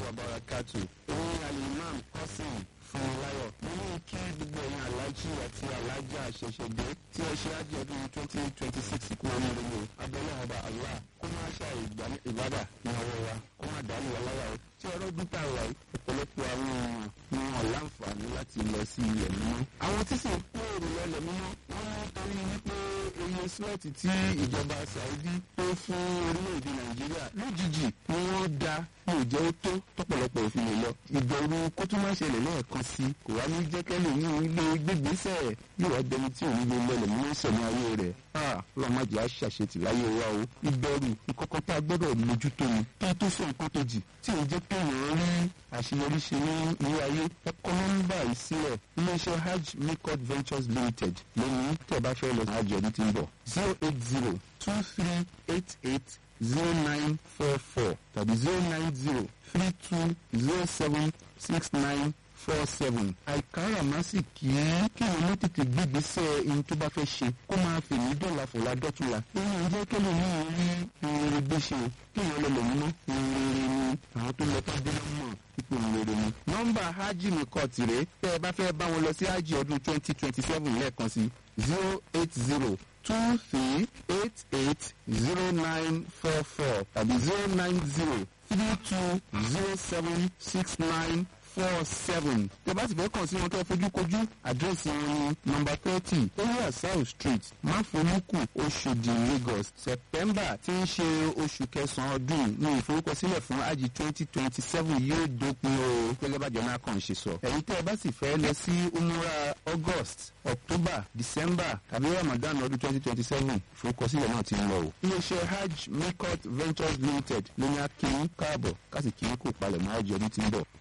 wa barakatu. Èmi Alimam Qasim Fúnmiláyọ̀. Mo ní kí gbogbo ẹ̀yin alájí àti alájà àṣẹ̀ṣẹ̀dé tí ẹ ṣe ájì ọdún twenty twenty six kú oríire o. Abẹ́lẹ́ ọba Allah kó má ṣe ìbádà ní ọwọ́ wa kó má dàálù wa lára o. Tí ọ̀rọ̀ dúpẹ́ àwà yìí ọ̀pọ̀lọpọ̀ àwọn èèyàn ni wọn láǹfààní láti lọ sí ilẹ̀ mímọ́. Àwọn tí sì ń kó èrò lọlẹ̀ mímọ́ wọ́n ní torí wípé iye slọ́ọ̀tì tí ìjọba Saudi tó fún orílẹ̀-èdè Nàìjíríà lójijì ni wọ́n da ní ìjẹ́ ó tó tọ́pọ̀lọpọ̀ òfin lè lọ. ìbẹ̀rù kó tún máa ṣẹlẹ̀ lẹ́ẹ̀kan sí kò wá ní jẹ́kẹ́lẹ́ ní ilé gbégbèsè yóò wá dẹni tí òun lè lọlẹ̀ mú ìṣẹ̀mí ayé rẹ̀. lọ́mọdé á ṣàṣetì láyé wa o. ìbẹ̀rù ìkọ̀kọ̀ tá a gbọ́dọ̀ mójútó ni. kí a tó sọ nǹkan tó jì tí ò jẹ́ kéèyàn rí àṣeyọrí ṣe ní ilé ayé. ẹ̀kọ́ nọ́mbà yìí sílẹ̀ iléeṣẹ́ hajj mikot ventures limited lónìí tẹ̀ bá fẹ́ lọ hajj ọdún tí ń bọ̀ zero eight zero two three eight eight zero nine four four tàbí zero nine zero three two zero seven six nine four seven. àìkárà má sì kí kí àwọn ọmọ tètè gbégbèsè ohun tó bá fẹ́ ṣe kó máa fi ní dọ́là fòlá dọ́túnla. èyí ń jẹ́ kẹ́lẹ́ ní orí rere gbé ṣe kí èèyàn lọ lè mú rere ni àwọn tó lọ tó dé mọ̀ ipò rere ni. nọ́mbà hajj mi kọ́ tìrẹ tẹ́ ẹ bá fẹ́ bá wọn lọ sí hajj ọdún twenty twenty seven lẹ́ẹ̀kan sí zero eight zero two three eight eight zero nine four four tàbí zero nine zero three two zero seven six nine four seven. tẹ́ bá sì fẹ́ kàn sí wọn kẹ́ fojú kojú àdírẹ́sì wọn ní nọ́mbà thirty area south street máfolúkù oṣòdì lagos september tí ń ṣe oṣù kẹsàn-án ọdún ní ìforúkọsílẹ̀ fún ají twenty twenty seven yóò dópin o gẹ́gẹ́ bá jọ̀nà kan ṣe sọ. ẹ̀yin tẹ́ ẹ bá sì fẹ́ lọ sí umura august october december tàbí ramadan ọdún twenty twenty seven ìforúkọsílẹ̀ náà ti ń lọ o. iléeṣẹ́ hajj mikot ventures limited ló ní akínyín káàbọ̀ kásìkínyín kò palẹ̀ mọ́ àjọ ọdún tí ń bọ̀.